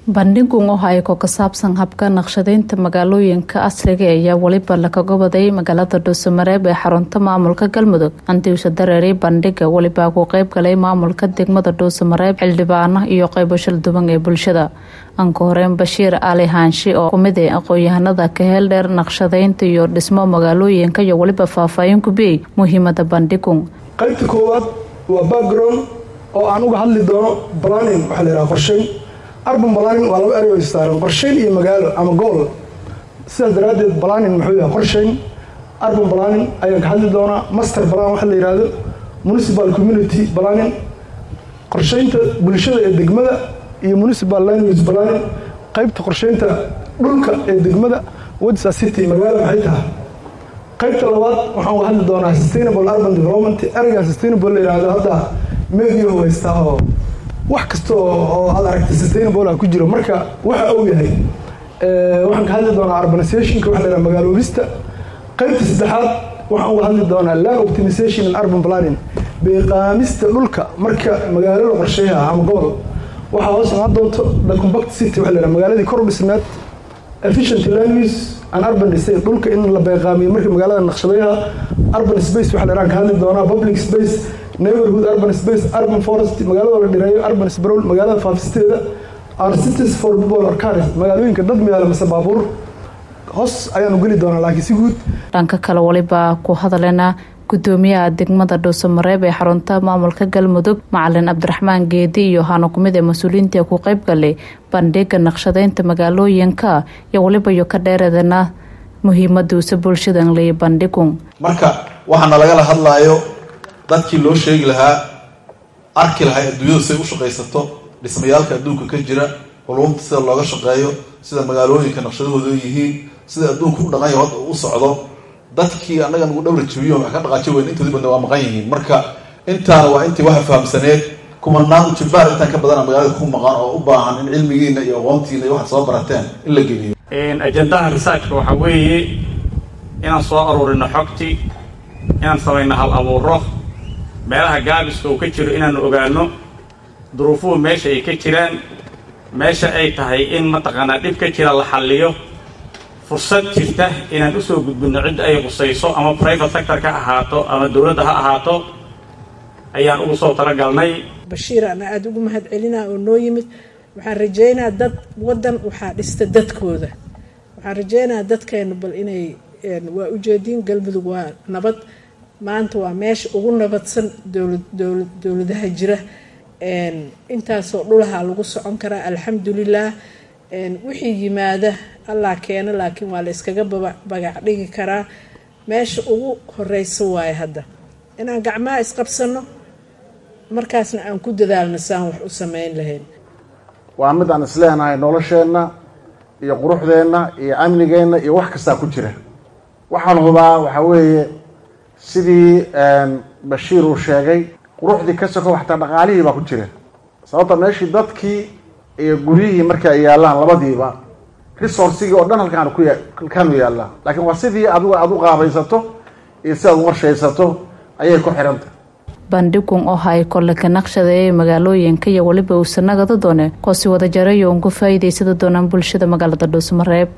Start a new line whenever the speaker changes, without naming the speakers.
bandhigun oo hayko ka saabsan habka naqshadeynta magaalooyinka asriga ayaa weliba lakaga waday magaalada dhuusamareeb ee xarunta maamulka galmudug andiusha dareeri bandhiga welibaa ku qeyb galay maamulka degmada dhuusamareeb xildhibaano iyo qeybo shalduban ee bulshada anka horeyn bashiir ali haanshi oo kumid ee aqoon-yahanada ka heel dheer naqshadeynta iyo dhismo magaalooyinka iyo weliba faahfaahin ku biyey muhiimada bandhigun
qaybta koowaad waa background oo aan uga hadli doono planning waxaa la yidhaha qorsheyn arban planning waa laba erey oo istaaran qorsheyn iyo magaalo ama gool sidaas daraaddeed planning muxuu yahay qorsheyn arban planning ayaan ka hadli doonaa master plan waxa la yidhaahdo municipal community planning qorsheynta bulshada ee degmada iyo municipal language planning qaybta qorsheynta dhulka ee degmada wadsa city magaalo maxay tahay qaybta labaad waxaan uga hadli doonaa sustainable urban development ereygan sustainable la yidhaahdo hadda meediyahu haystaa oo wax kasta oo aad aragtay sustainable ku jiro marka waxa uu yahay waxaan ka hadli doonaa urbanizationka waxa la yidhaha magaaloobista qaybta saddexaad waxaan uga hadli doonaa land optimization and urban planning beeqaamista dhulka marka magaalo la qorsheeyaha ama gobol waxaa hoos imaan doonto the compact city waxa la yidhaha magaaladii kor dhismeed efficient land use and urban design dhulka in la beeqaamiyo marka magaalada naqshadeeyaha urban space waxa la yidhaha ka hadli doonaa public space neighborhood urban space urban forest magaalada la dhireeyo urban sprawl magaalada faafisteeda our cities for people or cars magaalooyinka dad miyaala mase baabuur hoos ayaanu geli doonaa laakiin si guud
dhanka kale waliba ku hadalena gudoomiyaha degmada dhuusamareeb ee xarunta maamulka galmudug macalin cabdiraxmaan geedi iyo hano kumid ee mas-uuliyiinta ku qeyb galay bandhiga naqshadeynta magaalooyinka iyo waliba iyo ka dheereedana muhiimaduusa bulshadan leeya bandhigun
marka waxaana lagala hadlaayo dadkii loo sheegi lahaa arki lahay adduunyadu siday u shaqaysato dhismayaalka adduunka ka jira culumta sida looga shaqeeyo sida magaalooyinka naqshadahooda yihiin sida adduunka u dhaqanya hadda u socdo dadkii annaga nagu dhowra jabiyo wax ka dhaqaajo weyn intoodii badna waa maqan yihiin marka intaana waa intii waxa fahamsaneed kumanaan jibaar intaan ka badana magaalada ku maqan oo u baahan in cilmigiina iyo aqoontiina iyo waxaad soo barateen in la geliyo
ajendaha researchka waxaa weeye inaan soo aruurino xogti inaan samayno hal abuuro meelaha gaabiska uu ka jiro inaanu ogaano duruufuhu meesha ay ka jiraan meesha ay tahay in mataqaanaa dhib ka jira la xalliyo fursad jirta inaan usoo gudbinno cidda ay qusayso ama private sector ka ahaato ama dowladda ha ahaato ayaan ugu soo talagalnay
bashiir ana aada ugu mahad celinaa oo noo yimid waxaan rajeynaa dad waddan waxaa dhista dadkooda waxaan rajeynaa dadkeenu bal inay waa ujeediin galmudug waa nabad maanta waa meesha ugu nabadsan dowlad dowlad dowladaha jira intaasoo dhulaha lagu socon karaa alxamdulilah wixii yimaada allah keeno laakiin waa la iskaga bagac dhigi karaa meesha ugu horeysa waaye hadda inaan gacmaha isqabsano markaasna aan ku dadaalno saan wax u sameyn lahayn
waa mid aan isleenahay nolosheenna iyo quruxdeenna iyo amnigeenna iyo wax kastaa ku jira waxaan hubaa waxaa weeye sidii bashiir uu sheegay quruxdii ka soko waxtaa dhaqaalihii baa ku jira sababta meeshii dadkii iyo guryihii marka ay yaallaan labadiiba resourcigii oo dhan halkaan ku halkaanu yaallaa laakiin waa sidii adigu aada u qaabaysato iyo si aad u qorshaysato ayay ku xidhantah
bandhigun oo hay kole ka naqshadeeyay magaalooyinka iyo weliba uusanagada doone koosi wada jarayo uun ku faa'iidaysada doonaan bulshada magaalada dhuusmareeb